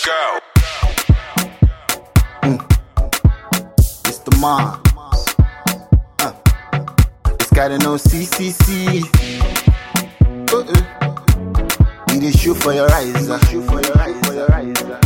It's the man. Uh, it's gotta know CCC. Uh-uh. Need a shoe for your eyes. Uh. Shoe for your eyes. For your eyes. Uh.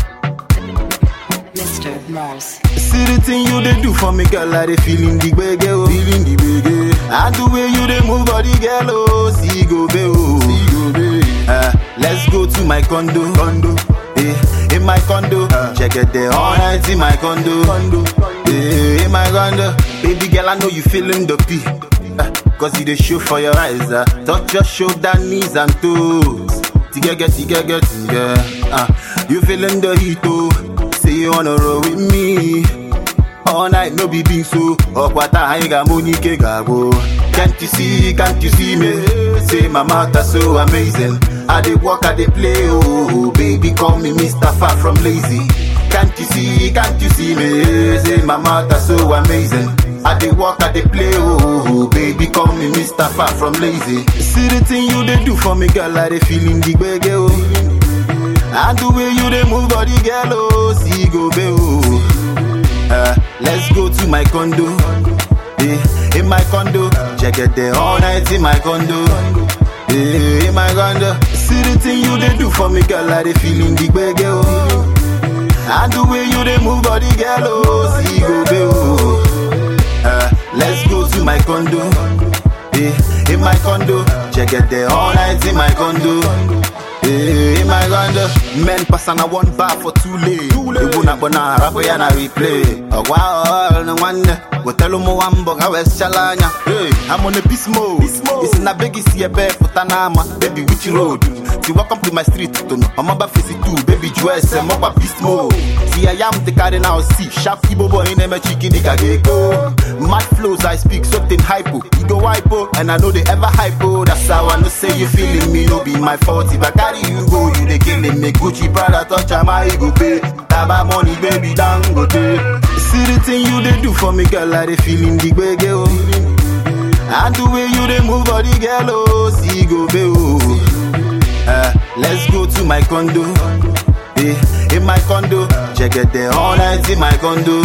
Mr. Mars. See the thing you they do for me, girl. I they feeling the bege, oh. Feeling the bege. And the way you they move body, girl, oh. See go be, oh. See go be. Uh, let's go to my condo. Condo. Eh, in my condo. Check it there all night in my condo. Condo. Eh, in my condo. Baby girl, I know you feeling the pee. Uh, Cause you the show for your eyes. Uh. Touch your shoulder, knees and toes. Tigege, tigege, tigege. Uh, you feeling the heat, oh. Say you wanna roll with me. All night no be being so Okwata anyị ga-amụ n'ike ga-agwụ Can't you see, can't you see me Say my mouth are so amazing I dey walk, I dey play oh Baby call me Mr. Far from lazy Can't you see, can't you see me Say my mouth are so amazing I dey walk, I dey play oh Baby call me Mr. Far from lazy See the thing you dey do for me girl I dey feeling the gbege oh And the way you dey move body girl oh See go be oh uh, let's go to my condo. Eh, in my condo. Check it there all night in my condo. Eh, in my condo. See the thing you they do for me, girl. I they feeling the bege, oh. And the way you they move body, girl, oh. See go be, oh. Uh, let's go to my condo. Eh, in my condo. Check it there all night in my condo. Eh, in my condo. Men pass on a one bar for too late. Too late. They wanna bona rap ya na replay. Oh wow, no wonder. Go tell them wambo how es chalanya. Hey, I'm on a beast mode. It's in a big see a bear for Tanama. Baby, which road? See, welcome to my street. To know. I'm about face too. Baby, dress. I'm up beast mode. See, I am the guy now. See, sharp kibo boy in a chicken. go. Mad flows, I speak something hypo. You go hypo, and I know they ever hypo. That's how I know say you feeling me. No be my fault. If I carry you go, you they killing me. Gucci, Prada, touch my ego pay. Taba money, baby, dangote. See the thing you they do for me, girl. I they feeling the bege, oh. And the way you they move body, girl, oh. See go be, oh. Uh, let's go to my condo. Eh, in my condo. Check it there all night in my condo.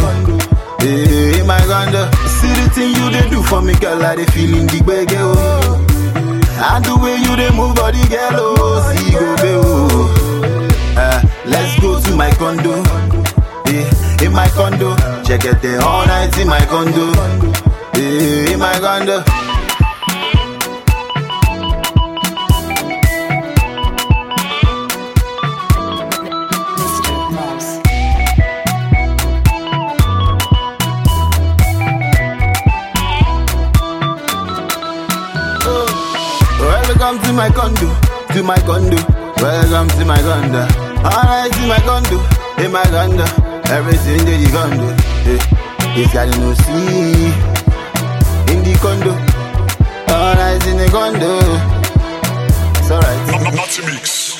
Eh, in my condo. See the thing you they do for me, girl. I they feeling the bege, oh. And the way you they move body, girl, oh. See go be, oh. Uh, let's go to my condo. Eh, in my condo. Check it there all night in my condo. Eh, in my condo. Mr. Mars. Welcome to my condo, to my condo. Welcome to my condo. Alright, to my condo, in my condo. Everything that you condo. Eh, This guy no see in the condo. Alright, in the condo. It's alright. Not, not, not mix.